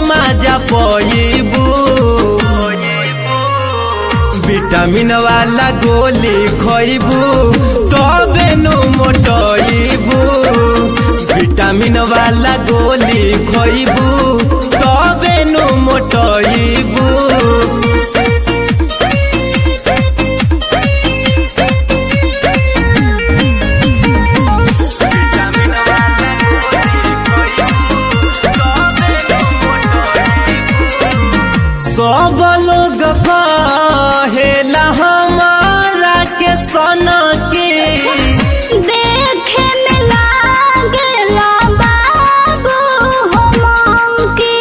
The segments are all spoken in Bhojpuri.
माजा पईबू विटामिन वाला गोली खइबू तबे नु मोटइबू विटामिन वाला गोली खइबू तबे नु मोटइबू सब लोग कहेला हमारा के सना के देखे में लागेला बाबू हो मंकी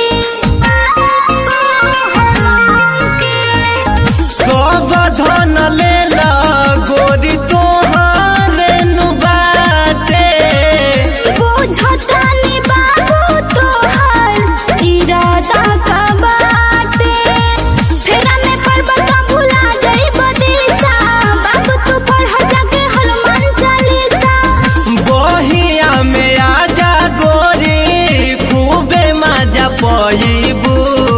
सब धन लेला गोरी तोहारे नु बाटे बुझतानी बाबू तोहर इरादा का बाटे फेरा में पर्वत भुला जाइब दिशा बाबू तू पढ़ जाके हनुमान चालीसा बहिया में आजा गोरी खूबे मजा पईबू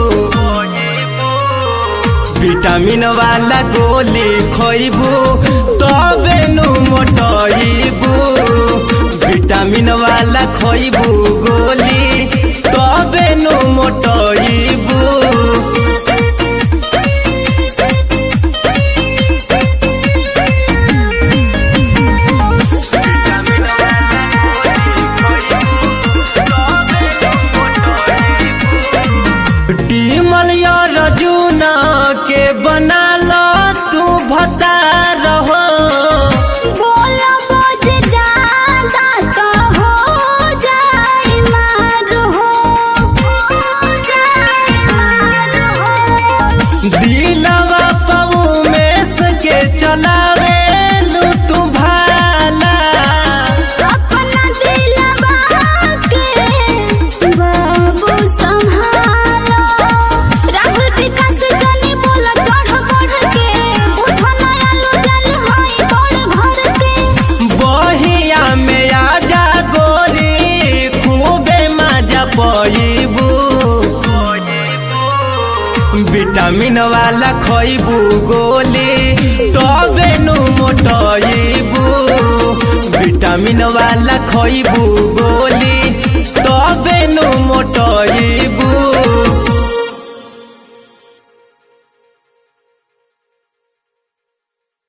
विटामिन वाला गोली खइबू तबे नु मोटइबू विटामिन वाला खइबू गोली तबे नु मोटइबू टीमल रजूना के बना लो तू भता रहो बोलो बोझ ज्यादा तो हो जाए मार हो जाए मार हो दिलवा पऊ में सके चलावे लू तू भाला अपना दिलवा के बाबू संभालो राहुल विकास जानी बोला चढ़ बढ़ के बुझो नया लो जल होई बड़ घर के बहिया में आजा गोरी खूबे मजा पईबू विटामिन वाला खइबू गोली तबे नु मोटइबू विटामिन वाला खइबू गोली